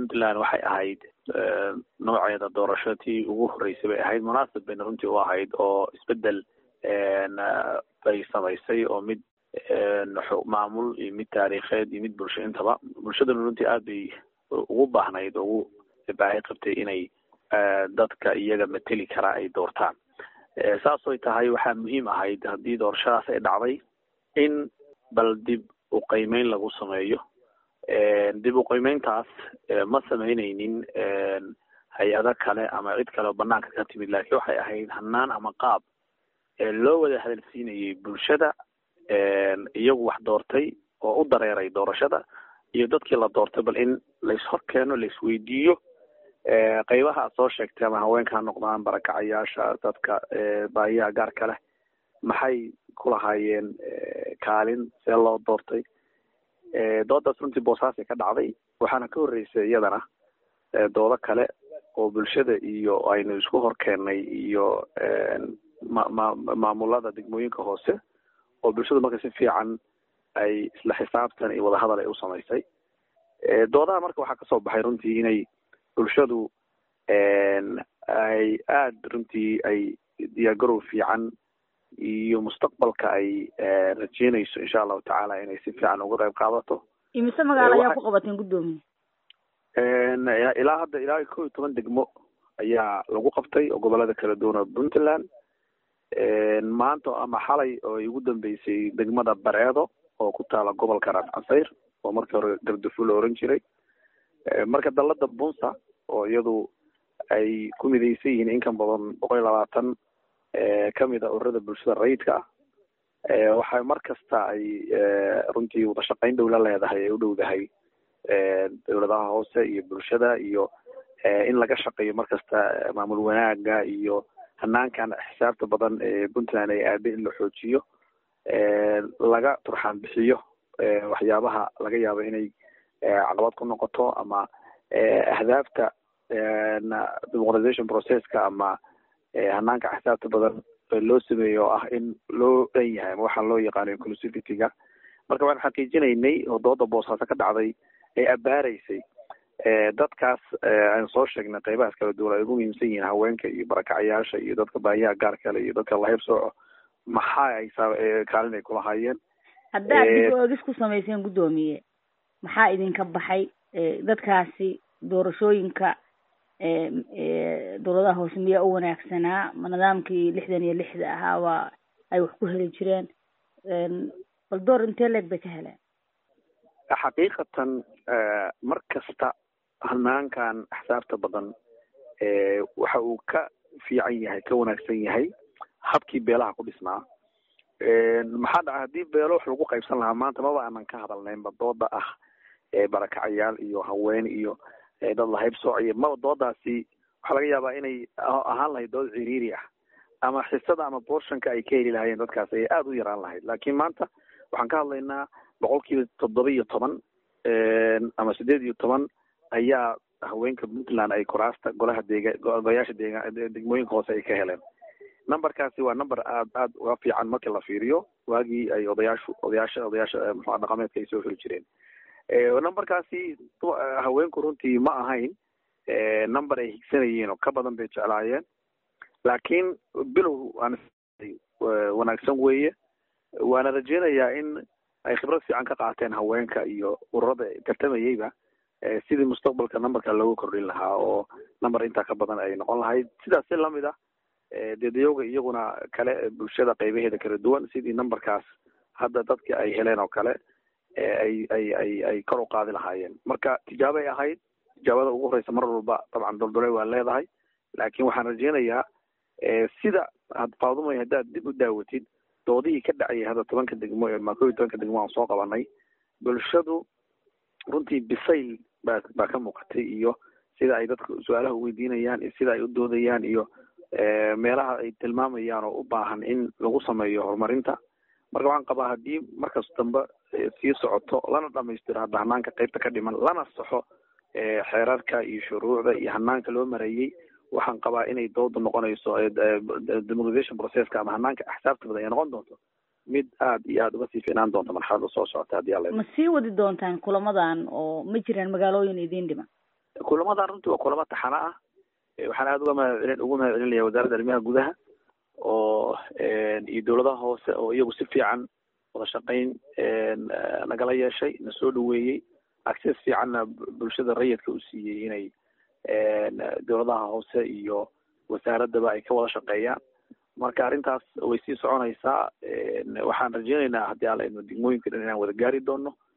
puntland waxay ahayd nooceeda doorasho tii ugu horreysay bay ahayd munaasib bayna runtii u ahayd oo isbedel bay samaysay oo mid maamul iyo mid taariikheed iyo mid bulsho intaba bulshaduna runtii aad bay ugu baahnayd oo ugu baahi qabtay inay dadka iyaga mateli karaa ay doortaan saasoy tahay waxaa muhiim ahayd haddii doorashadaas ay dhacday in bal dib u qiimeyn lagu sameeyo dib u qiimeyntaas ma sameyneynin hay-ado kale ama cid kale oo banaanka ka timid laakiin waxay ahayd hanaan ama qaab loo wada hadalsiinayay bulshada iyagu wax doortay oo u dareeray doorashada iyo dadkii la doortay bal in lais-hor keeno laisweydiiyo qeybaha aad soo sheegtay ama haweenka ha noqdaan barakacayaasha dadka baahiyaha gaarka leh maxay ku lahaayeen kaalin see loo doortay doodaas runtii boosaasay ka dhacday waxaana ka horreysay iyadana doodo kale oo bulshada iyo aynu isku hor keennay iyo ma ma maamulada degmooyinka hoose oo bulshadu marka si fiican ay isla xisaabtan iyo wadahadal ay u samaysay doodaha marka waxaa kasoo baxay runtii inay bulshadu ay aada runtii ay diyaargarow fiican iyo mustaqbalka ay rajeynayso insha allahu tacaala inay si fiican uga qayb qaadato imise magaalo ayaa ku qabateen guddoomiye ilaa hadda ilaa kow iyo toban degmo ayaa lagu qabtay oo gobolada kala duwan oo puntland maanta ama xalay oo ay ugu dambeysay degmada bareedo oo ku taala gobolka raas casayr oo markii hore gardafu la oran jiray marka dalada bunsa oo iyadu ay ku midaysan yihiin in ka badan boqol iyo labaatan kamid a ururada bulshada rayidka ah waxay mar kasta ay runtii wadashaqeyn dhow la leedahay ay u dhowdahay dowladaha hoose iyo bulshada iyo in laga shaqeeyo mar kasta maamul wanaaga iyo hanaankan xisaabta badan ee puntland ay aada in la xoojiyo laga turxaan bixiyo waxyaabaha laga yaabo inay caqabad ku noqoto ama ahdaafta demoqratization processka ama hanaanka xisaabta badan loo sameeyo oo ah in loo dhan yahay ama waxaa loo yaqaano inclusivityga marka waxaan xaqiijinaynay oo dooda boosaaso ka dhacday ay abaaraysay dadkaas aan soo sheegnay qeybahaas kala duwan ay ugu muhiimsan yihiin haweenka iyo barakacayaasha iyo dadka baahiyaha gaarka le iyo dadka lahayb sooco maxaa ay kaalin ay kulahaayeen haddaad dib oegis ku samayseen guddoomiye maxaa idinka baxay dadkaasi doorashooyinka dowladaha hoose miyaa u wanaagsanaa ma nidaamkii lixdan iyo lixda ahaa waa ay wax ku heli jireen bal door intee leeg bay ka heleen xaqiiqatan mar kasta hanaankan axsaabta badan waxa uu ka fiican yahay ka wanaagsan yahay habkii beelaha ku dhisnaa maxaa dhaca haddii beelo wax lagu qaybsan lahaa maanta maba aanan ka hadalnaynba dooda ah barakacayaal iyo haween iyo dad lahayb soociyo maba doodaasi waxaa laga yaabaa inay ahaan lahayd dood ciriiri ah ama xisada ama borshanka ay ka heli lahaayeen dadkaas ayay aada u yaraan lahayd laakiin maanta waxaan ka hadlaynaa boqol kiiba toddoba iyo toban ama sideed iyo toban ayaa haweenka puntland ay kuraasta golaha deega golayaasha deega degmooyinka hoose ay ka heleen numberkaasi waa number aad aad uga fiican markii la fiiriyo waagii ay odayaashu odayaasha odayaasha muxua dhaqameedka ay soo heli jireen numberkaasi haweenku runtii ma ahayn number ay higsanayeen oo ka badan bay jeclaayeen laakiin bilow aan wanaagsan weeye waana rajeynayaa in ay khibrad fiican ka qaateen haweenka iyo ururada tartamayeyba sidii mustaqbalka numberka loogu kordhin lahaa oo number intaa ka badan ay noqon lahayd sidaas si lamid ah deedayowga iyaguna kale bulshada qaybaheeda kala duwan sidii numberkaas hadda dadka ay heleen oo kale ay ay ay ay kor u qaadi lahaayeen marka tijaabay ahayd tijaabada ugu horeysa mar walba dabcan doldole waa leedahay laakiin waxaan rajeynayaa sida faadumay haddaad dib u daawatid doodihii ka dhacayay hadda tobanka degmo ma kow iyo tobanka degmo aan soo qabanay bulshadu runtii bisayl baa baa ka muuqatay iyo sida ay dadka su-aalaha uweydiinayaan iyo sida ay u doodayaan iyo meelaha ay tilmaamayaan oo u baahan in lagu sameeyo horumarinta marka waxaan qabaa haddii markas dambe sii socoto lana dhamaystiro hadda hanaanka qeybta ka dhiman lana saxo xeerarka iyo shuruucda iyo hanaanka loo mareeyey waxaan qabaa inay dooda noqonayso democratization processka ama hanaanka axsaabta badan ay noqon doonto mid aada iyo aada uga sii fiinaan doonta marxalada soo socota haddii alla ma sii wadi doontaan kulamadan oo ma jiraan magaalooyin idiin dhiman kulamadan runtii waa kulamo taxano ah waxaan aada uga mahadcelin ugu mahad celinaya wasaaradda arrimaha gudaha oo iyo dowladaha hoose oo iyagu si fiican wada shaqayn nagala yeeshay na soo dhaweeyey access fiicanna bulshada rayidka u siiyey inay dowladaha hoose iyo wasaaraddaba ay ka wada shaqeeyaan marka arrintaas way sii soconaysaa waxaan rajeynaynaa haddii alla inu degmooyinka dhan inaan wada gaari doono